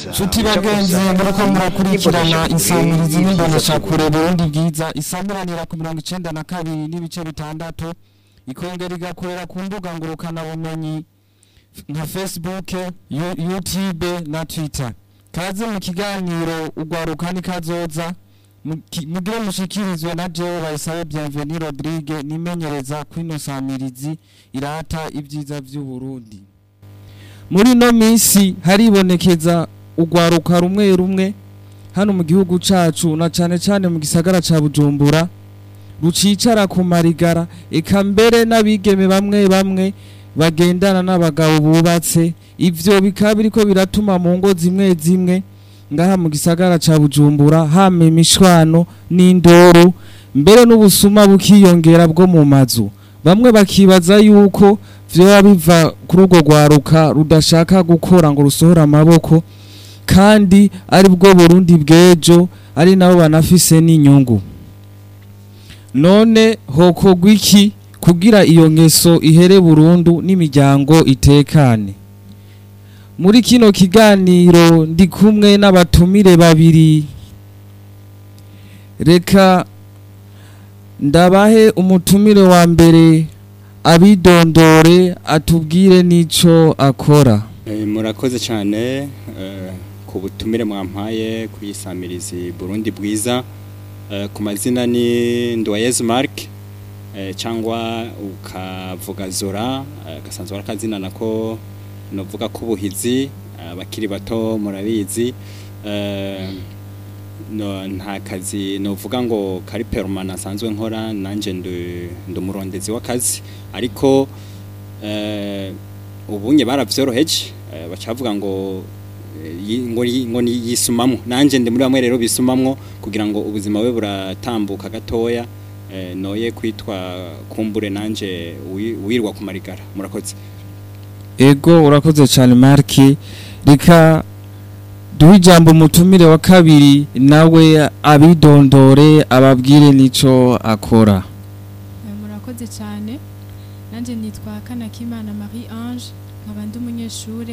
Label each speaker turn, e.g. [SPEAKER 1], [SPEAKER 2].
[SPEAKER 1] nshuti bagenzi muriko murakurikirana isamirizi n'imboneshakure burundi bwiza isamuranira ku mirongo icenda na kabiri n'ibice bitandatu ikongera igakorera ku mbuga ngurukanabumenyi nka facebook Yu- youtube na twitter kaze mu kiganiro ugwaruka nikazoza Muki- mugire mushikirizwe na jewe bayisabe bienveni rodrigue nimenyereza kwino samirizi irata ibyiza vy'uburundi muri ino minsi haribonekeza urwaruka rumwe rumwe hano mu gihugu cacu na cane cane mu gisagara ca bujumbura rucicara ku marigara eka mbere n'abigeme bamwe bamwe bagendana n'abagabo bubatse ivyo bikaba biriko biratuma mu ngo zimwe zimwe ngaha mu gisagara ca bujumbura hama imishwano n'indoro mbere n'ubusuma bukiyongera bwo mu mazu bamwe bakibaza yuko vyoba biva kuri urwo rwaruka rudashaka gukora ngo rusohore amaboko kandi ari bwo burundi bw'ejo ari nabo banafise n'inyungu none hokorwa iki kugira iyo ngeso ihere burundu n'imiryango itekane muri kino kiganiro ndi kumwe n'abatumire babiri reka ndabahe umutumire wa mbere abidondore atubwire n'ico akora
[SPEAKER 2] Eh, murakoze cyane eh, ku butumire mwampaye kuyisamirizi Burundi bwiza Eh, ku mazina ni Ndoyezu Mark eh, cyangwa ukavuga Zora eh, gasanzwe ari akazina nako novuga ko ubuhizi abakiri bato murabizi eh, no, nta kazi novuga ngo kari permanent asanzwe nkora nanje ndi ndi umurondezi w'akazi ariko eh, ubunye baravyoroheje eh, bacavuga ngo eh, yi- ngo yi- ngo ni yisumamwo nanje ndi muri bamwe rero bisumamwo kugira ngo ubuzima bwe buratambuka gatoya eh, noye kwitwa kumbure nanje wi- wirwa ku marigara murakoze
[SPEAKER 1] ego urakoze cyane marki reka duhe ijambo umutumire wa kabiri nawe abidondore ababwire n'ico akora
[SPEAKER 3] Eh, murakoze cyane nanjye nitwa kanakimana marie ange nkaba ndi umunyeshuri